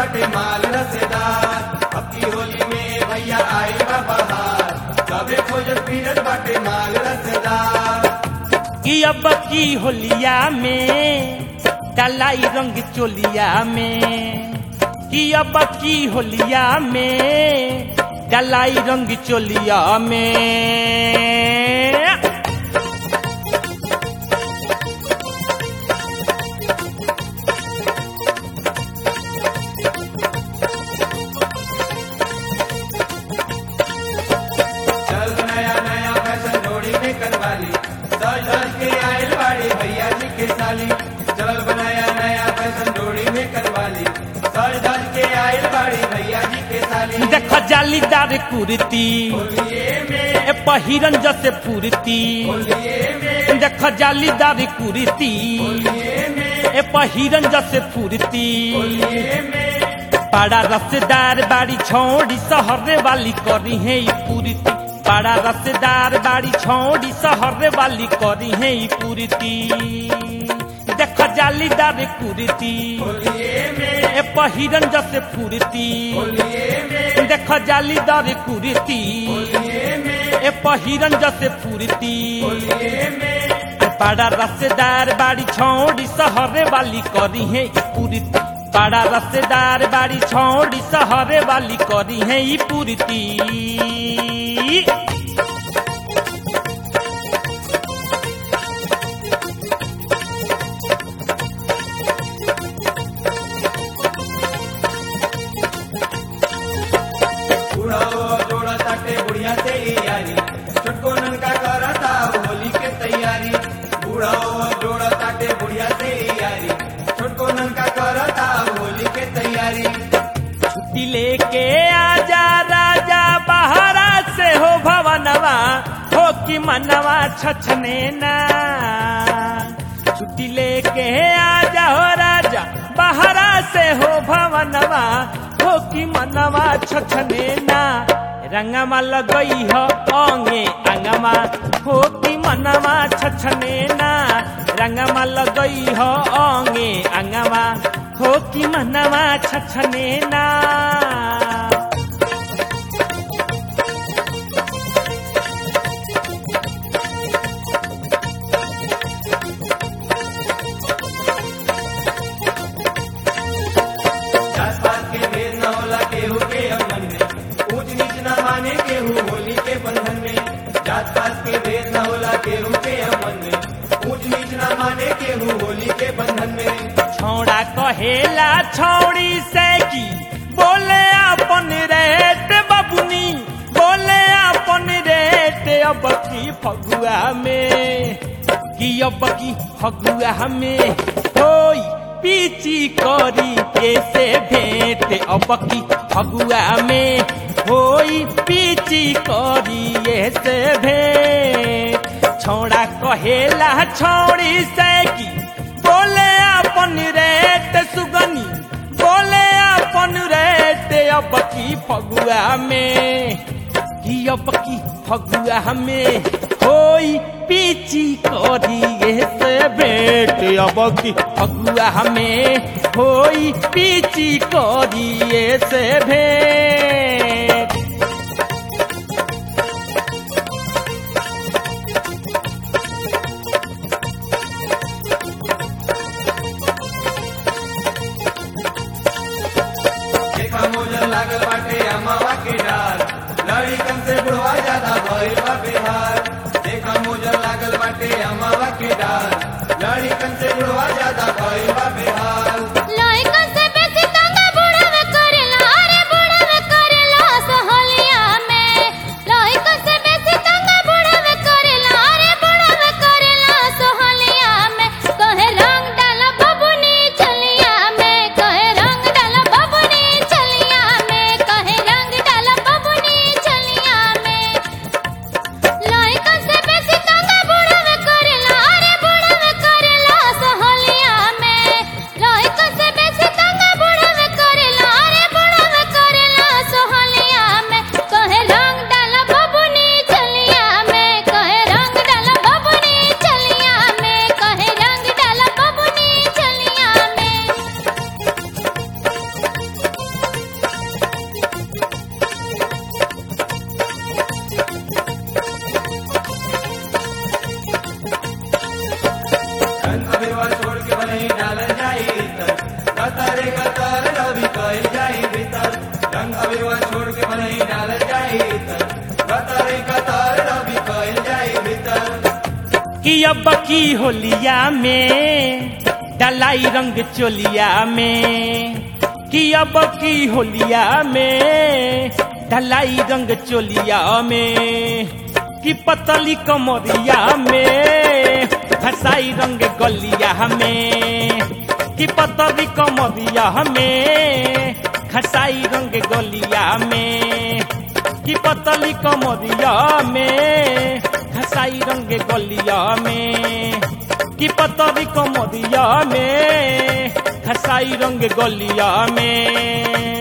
बाटे माल रसेदार अब की होली में भैया आई बा बहार सबे खोजत फिरत बाटे माल रसेदार कि अब की होलिया में डलाई रंग चोलिया में कि अब की होलिया में डलाई रंग चोलिया में चल नया नया फैशन जोड़ी में करवाली सज धज के आयल बाड़ी भैया जी के साली चल नया नया फैशन जोड़ी में करवाली सज धज के आयल बाड़ी भैया जी के साली देख जालीदार कुर्ती होलिये में ए पहिरन जसे पूर्ति होलिये में देख जालीदार कुर्ती होलिये में ए पहिरन जसे पूर्ति होलिये में बड़ा रसदार बाड़ी छोड़ी सहरे वाली करी है ई पूर्ति बड़ा रसदार बाड़ी छोड़ी सहरे वाली करी है ई पूर्ति देख जालीदार कुर्ती होलिये में ए पहिरन जसे पूर्ति होलिये में देख जालीदार कुर्ती होलिये में ए पहिरन जसे पूर्ति होलिये में बड़ा रसदार बाड़ी छोड़ी सहरे वाली करी है ई पूर्ति बड़ा रसदार बाड़ी छोड़ी सहरे वाली करी है ई पूर्ति बुढ़ाओ जोड़ा ताटे बुढ़िया से यारी छोटको ननका करता होली के तैयारी बुढ़ाओ जोड़ा ताटे बुढ़िया से यारी छोटको ननका करता होली के तैयारी छुट्टी लेके आजा राजा बहरा से हो भवनवा हो कि मनवा छछने ना छुट्टी लेके आजा हो राजा बहरा से हो भवनवा हो कि मनवा छछने ना रंगमा लगई हो ओंगे अंगमा हो कि मनवा छछने ना रंगमा लगई हो ओंगे अंगमा हो कि मनवा छछने ना जात पात के भेद न होला केहू के अमन में ऊंच नीच न माने केहू होली के बंधन में जात पात के भेद न होला केहू के अमन में ऊंच नीच न माने केहू होली के बंधन में छौड़ा कहेला छौड़ी से की बोले अपन रेट बबुनी बोले अपन रेट अब की फगुआ में कि अब की फगुआ में होई पीची करी कैसे भेंट अब की फगुआ में होई पीची करी ऐसे भेंट छौड़ा कहेला छौड़ी से की बोले अपन रेट सुगनी बोले अपन रेट अब की फगुआ में कि अब की फगुआ में होई पीची करी से भेंट अब की फगुआ में होई पीची करी से भेंट देखा मोजर लागल बाटे अमावा के डार लड़िकन से बुढ़वा ज्यादा भइल बा बिहार देखा मोजर लागल बाटे अमावा के डार लड़िकन से बुढ़वा ज्यादा भइल बा बिहार लइका से बेसी तंगा बुढ़ावे करेला अरे बुढ़ावे करेला सहोलिया में लइका से बेसी तंगा बुढ़ावे करेला अरे बुढ़ावे करेला सहोलिया में कहे रंग डाला बबुनी चलिया में कहे रंग डाला बबुनी चलिया में कहे रंग डाला बबुनी चलिया में लइका से बेसी तंगा बुढ़ावे करेला अरे बुढ़ावे करेला सहोलिया में नहीं डालल जाई इतर कतरे कतर रवि कइल जाई भीतर रंग अबिरवा छोड़ के नहीं डालल जाई इतर कतरे कतर रवि कइल जाई भीतर कि अब की होलिया में डलाई रंग चोलिया में कि अब की होलिया में डलाई रंग चोलिया में कि पतली कमरिया में फसाई रंग गलिया में कि पतली कमरिया में खसाई रंग गलिया में कि पतली कमरिया में खसाई रंग गलिया में कि पतली कमरिया में खसाई रंग गलिया में